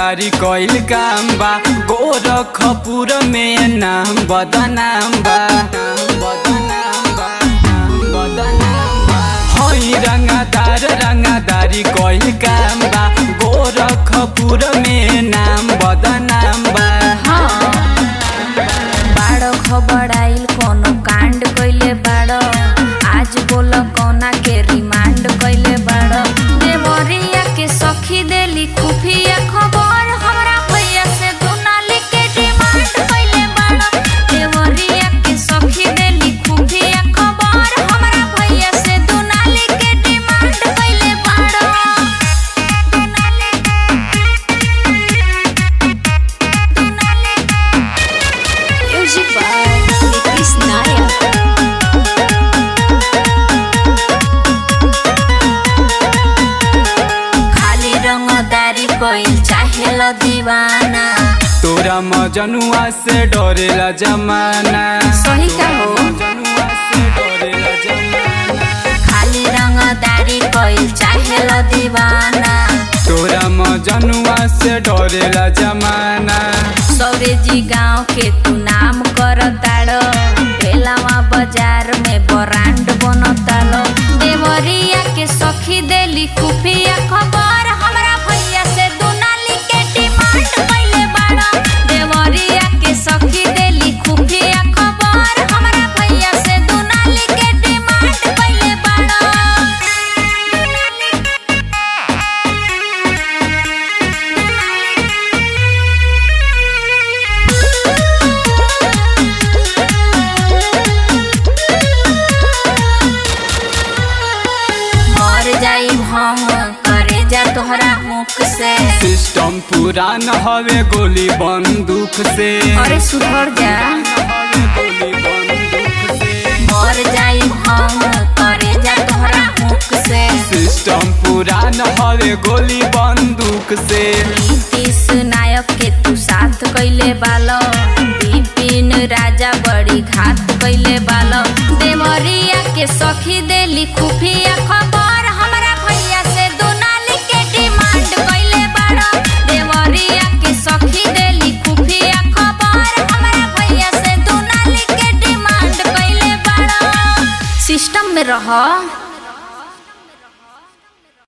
रंगदारी कइल काम बा गोरखपुर में नाम बदनाम बा बदनाम बा बदनाम बा हई रंगदार रंगदारी कइल काम बा गोरखपुर में नाम बदनाम बा बाड़ो खबर आइल कोनो कांड कइले बाड़ो आज बोल कोना के रिमांड कइले बाड़ो देवरिया के सखी देली खुफिया खबर हमरा भैया से दुनाली के डिमांड कइले बाड़ो देवरिया के सखी देली खुफिया खबर हमरा भैया से दुनाली के डिमांड कइले बाड़ो दुनाली दुनाली Music by Chris Nayak. खाली रंगदारी कोइल चाहेल दीवाना तोरा मजनुआ से डरेला जमाना सही का हो? मजनुआ से डरेला जमाना खाली रंगदारी कोइल चाहेल दीवाना तोरा मजनुआ से डरेला जमाना सौरे जी गाँव के तू नाम कर ताड़ो बेलावा बाजार में ब्रांड बनतालो देवरिया के सखी देली खुफिया खबर हमरा भैया से दुनाली के डिमांड कइले बाड़ा देवरिया के सखी देली खुफिया खबर हमरा भैया से दुनाली के डिमांड कइले बाड़ा दुनाली मर जाई हम करे जा तोहरा मुख से सिस्टम पुरान हवे गोली बंदूक से अरे सुधर जा हवे गोली बंदूक से मर जाई हम करे जा तोहरा मुख से सिस्टम पुरान हवे गोली बंदूक से नीतीश नायक के तू साथ कैले बालो विपिन राजा बड़ी घात कैले बालो देवरिया के सखी देली खुफिया खबर हमरा भैया से दुनाली के डिमांड कैले बाड़ो देवरिया के सखी देली खुफिया खबर हमरा भैया से दुनाली के डिमांड कैले बाड़ो सिस्टम में रह